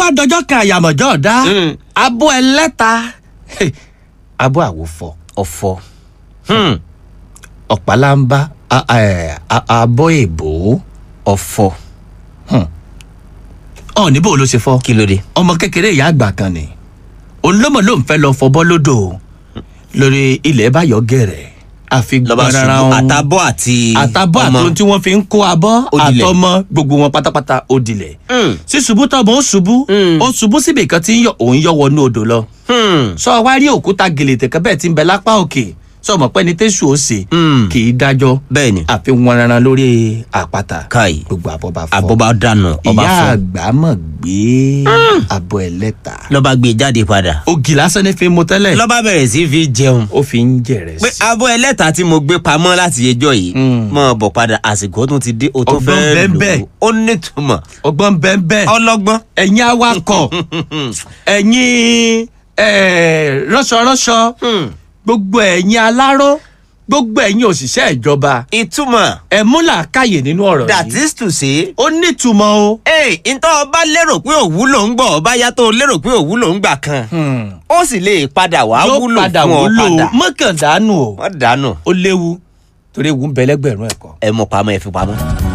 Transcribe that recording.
bá dọjọ́ kan àyàmọ̀jọ́ ọ̀dá Mm. abọ́ ẹlẹ́ta abọ́ àwòfọ̀ ọ̀fọ̀. Hmm. ọ̀pálámbá a- a- a- abọ́ èbó ọ̀fọ̀. ọ̀ níbo ló ṣe fọ́ kí ló dé. ọmọ kékeré ìyá àgbà kan ni olómọ ló ń fẹ́ lọ fọbọ́ lódò lórí ilẹ̀ báyọ̀ gẹ̀rẹ̀ àfi lọ́ba gbọ́nrara ṣubú wọn. àtàbọ̀ àti àtàbọ̀ ọmọ. àtòun tí wọ́n fi ń kó abọ́ Ó dilẹ̀. àtọmọ gbogbo wọn pátápátá ó dilẹ̀ Hmm. sí ṣubú tọmọ ó ṣubú Mm. ó ṣubú síbi kan tí ń yọ òun yọ wọnú odò lọ Hmm. sọ wá rí òkúta gèlètè kan bẹ́ẹ̀ tí ń bẹ lápá òkè sọ mọ̀ pé ní tẹ́sù ó ṣe Mm. kì í dájọ́ bẹ́ẹ̀ ni àfi wọn rárá lórí àpáta káyì gbogbo àbọ̀ bá fọ́ àbọ̀bá dànù ọba ìyá fọ́ àgbà mọ̀ gbé àbọ̀ ẹlẹ́ta lọ́ba gbé jáde padà ògì lásán ní fi mú tẹ́lẹ̀ lọ́ba bẹ̀rẹ̀ sí fi jẹun ó fi ń jẹ̀rẹ̀ pé sí abọ́ ẹlẹ́ta tí mo gbé pamọ́ láti ẹjọ́ yìí Mm. mọ̀ bọ̀ padà àsìkò tún ti dé o tún Ọgbọ́n fẹ́ bẹ́ẹ̀ lò bẹ́ẹ̀. ó ó nítumọ̀ ọgbọ́n bẹ́ẹ̀ bẹ́ẹ̀ ọlọ́gbọ́n ẹ̀yin awakọ̀ ẹ̀yin eh, ránṣọránṣọ Hmm. gbogbo ẹ̀yin aláró gbogbo ẹ̀yin òṣìṣẹ́ ìjọba ìtumọ̀ ẹ mú làákàyè nínú ọ̀rọ̀ that yìí is to say ó nítumọ̀ o. ee ntọ́ ọba lérò pé òwúlò ń gbọ́ ọba yàtọ̀ lérò pé òwúlò ń gbà kan Hmm. ó sì lè padà wá yóò wúlò padà fún ọ wúlò padà mọ́kàndánù o wọ́n dànù ó léwu torí ewu ń bẹ lẹ́gbẹ̀rún ẹ̀kọ́. ẹ mú pamọ́ ẹ fi pamọ́.